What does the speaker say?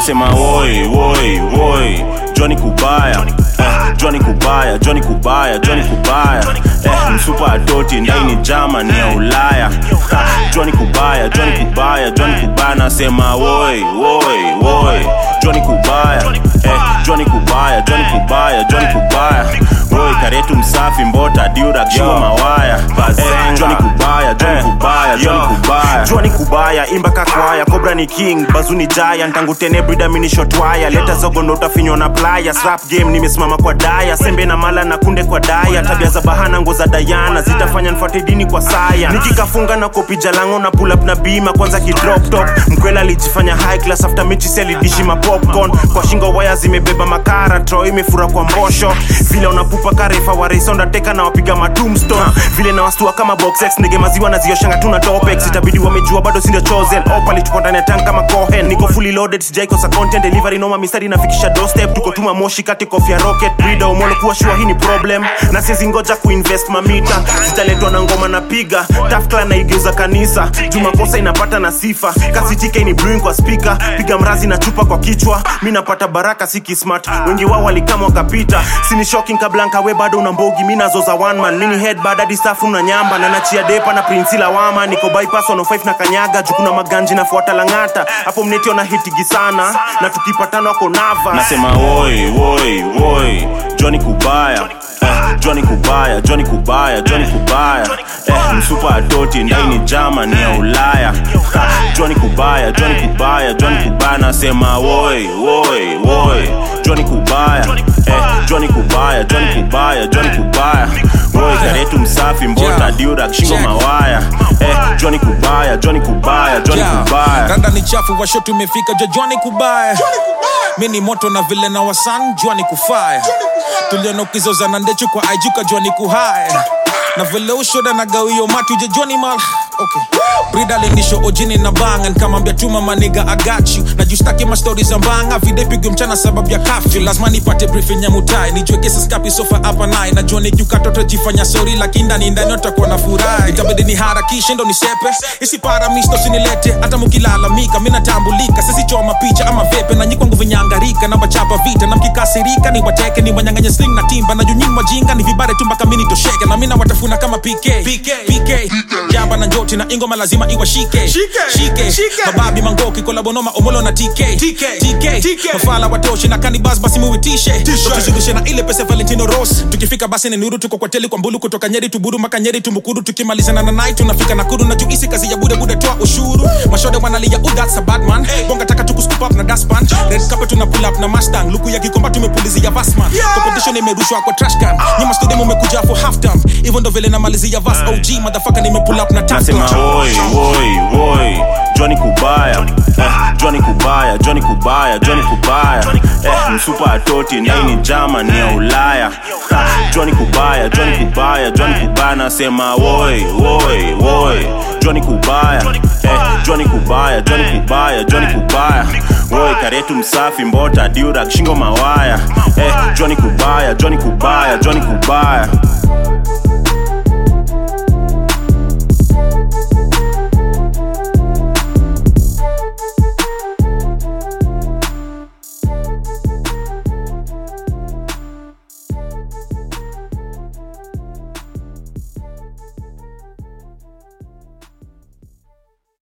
nasema woi woi woi joni kubaya eh, joni kubaya joni kubaya joni kubaya eh, msupa atoti ndaini jama ni ya ulaya Ha, joni kubaya joni kubaya joni kubaya nasema woi woi woi joni kubaya eh, joni kubaya joni kubaya joni kubaya woi karetu msafi mbota diurak shingo mawaya eh, joni kubaya joni kubaya joni kubaya jua ni kubaya imba kakwaya kobra ni king bazu ni giant tangu tene brida mini shotwaya leta zogo ndo utafinywa na playa rap game nimesimama kwa daya sembe na mala na kunde kwa daya tabia za bahana ngo za dayana zitafanya nfuate dini kwa saya nikikafunga na kopi jalango na pull up na bima kwanza kidrop top mkwela alijifanya high class after mechi selidishi ma popcorn kwa shingo waya zimebeba makara tro imefura kwa mbosho vile unapupa karefa wareisonda teka na wapiga matumstone vile na wastua kama boxex ndege maziwa na zioshanga tuna topex itabidi wamejua bado sindio chosen opali tuko ndani ya tank kama cohen niko fully loaded sijaikosa content delivery noma mistari nafikisha doorstep tuko tuma moshi kati kofia rocket brida umolo kuwa shua hii ni problem na siezi ngoja kuinvest mamita zitaletwa na ngoma na piga tafkla naigeuza kanisa jumakosa inapata na sifa kasi tike ni brewing kwa speaker piga mrazi na chupa kwa kichwa mi napata baraka siki smart wengi wao walikama wakapita sini shocking kablanka we bado una mbogi mi nazoza one man mini head badadi safu na nyamba na nachia depa na prinsila wama niko bypass 105 na kanyaga jukuna maganji nafuata langata hapo mnetio na hitigi sana na tukipatana wako nava nasema woi woi woi joni kubaya eh, joni kubaya joni kubaya joni kubaya eh, msupa atoti ndaini jama ni ya ulaya Ha, joni kubaya joni kubaya joni kubaya nasema woi woi woi joni kubaya eh, joni kubaya joni kubaya joni kubaya woi karetu msafi mbota Yeah. diurak shingo Check. mawaya eh, joni kubaya joni kubaya joni Yeah. kubaya randa ni chafu washo tumefika jojwani kubaya mi ni moto na vile na wasan jwani kufaya tuliona ukizozana ndechu kwa aijuka jwani kuhaya na vile ushoda na gawio matu jejwani mal okay. brida lindisho ojini na banga nkamwambia tuma maniga agachu na justaki mastori za mbanga videpigo mchana sababu ya kafyu lazima nipate briefing ya mutai nijue kesa skapi sofa hapa naye najua nikikatoto jifanya sori lakini ndani ndani utakuwa na furaha itabidi ni harakishe ndo nisepe isipara misto sinilete hata mukilalamika mi natambulika sisichoma picha ama vepe na nyikwangu vinyangarika na wachapa vita na mkikasirika ni wateke ni wanyanganye sling na timba na junyini wajinga ni vibare tu mpaka mini tosheke na mina watafuna kama pk pk, PK. jamba na njoti na ingoma lazima iwashike shike mababi mangoki kolabonoma omolo na tk tk mafala watoshi na kanibas basi muitishe tukizidishe na ile pesa valentino ros tukifika basi ni nuru tuko kwa teli kwa mbulu kutoka nyeri tuburu maka nyeri tumukuru tukimalizana na nai tunafika nakuru na juisi kazi ya bude bude toa ushuru mashode wanalia oh that's a bad man bonga taka tukuscoop up na daspan red carpet tuna pull up na mustang luku ya kikomba tumepulizia vasman competition imerushwa kwa trash can nyuma studio mumekuja for half time hivyo ndo vile namalizia vas og motherfucker nimepull up na nasema tafla woi woi woi joni kubaya eh, joni kubaya joni kubaya joni kubaya eh, msupa atoti ndaini jama ni ya ulaya Ha, joni kubaya joni kubaya joni kubaya nasema woi woi woi joni kubaya eh, joni kubaya joni kubaya joni kubaya woi karetu msafi mbota diurak shingo mawaya eh, joni kubaya joni kubaya joni kubaya